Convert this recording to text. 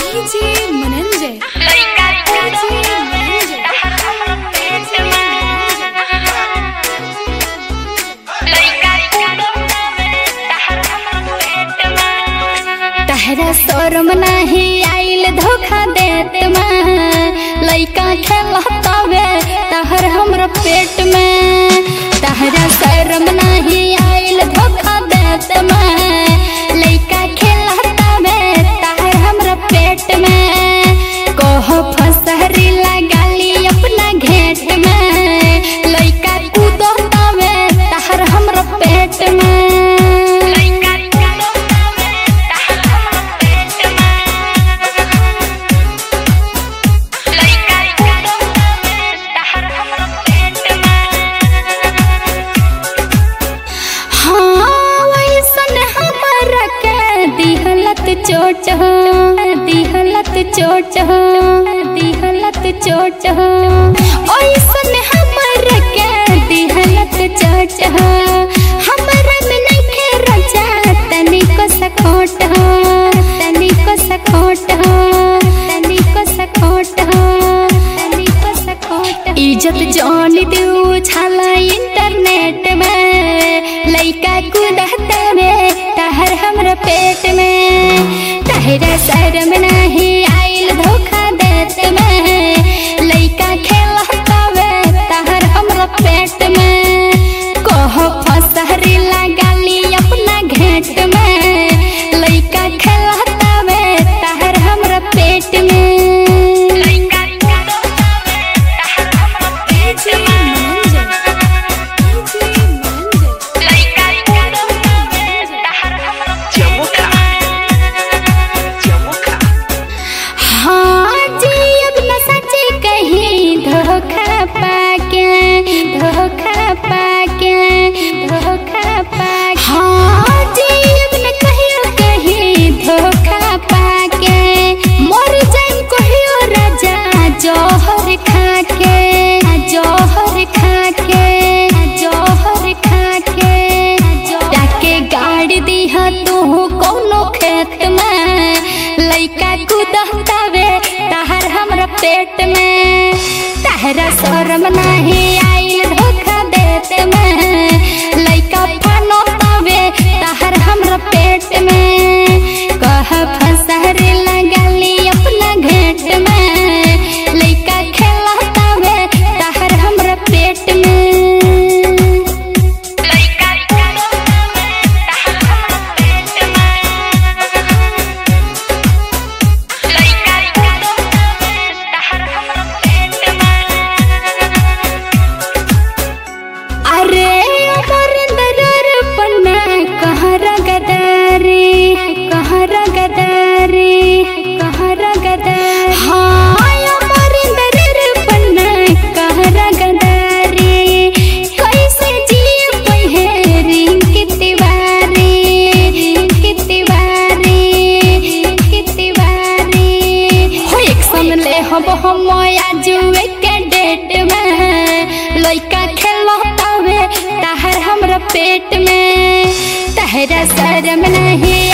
DJ Mananjay लइका DJ Mananjay तहरा शोरम नाही आइल धोखा देत में लइका खेलतावे तहर हमरा पेट में तहरा शोरम नाही आइल धोखा देत में लइका खेलतावे तहर हमरा पेट में कोह फसहरी लगाली अपना घेट में लइका कूदतावे तहर हमरा पेट में हाँ वैसन हमरा के दिहलत चोट हो दिहलत चोट हो दिहलत चोट हो वैसन हमरा के दिहलत चोट हो हमरा में नइखे रजा तनिको सखोट हो तनिको सखोट हो तनिको सखोट हो तनिको सखोट इज्जत जान दू छाला इंटरनेट में लइका कूदता में तहर हमरा पेट में तहरा शर्म नहीं आइल धोखा देत में लइका खेलता में तहर हमरा पेट में कह फसहरी लगाली अपना घेट में लइका खेलता में तहर हमरा पेट में डीजे मनंजय डीजे मनंजय हाँ जी अब न सच्ची कहीं धोखा पाके धोखा पाके धोखा पाके हाँ जी अब न कहियो कहीं धोखा पाके मर जाए कहियो राजा जौहर खाके जौहर खाके जौहर खाके जाके गाड़ी दीहा तू कोनो खेत में लइका कूदतावे तहर हमरा पेट में तहरा शरम नहीं आइल धोखा देत में लइका फनोतावे तहर हमरा पेट में कह फसहरे लगाली अपना घेट में लइका खेलतावे तहर हमरा पेट में अरे अमरिंदर पन्ना कहरा गदारी कहरा गदारी कहरा गदारी हाँ अमरिंदर पन्ना कहरा गदारी कैसे जिए पहिए रिंग तिवारी रिंग तिवारी रिंग तिवारी हो एक सन ले हम हम आजुए के डेट में लइका खेलतावे तहर हमरा पेट में तहरा शर्म नहीं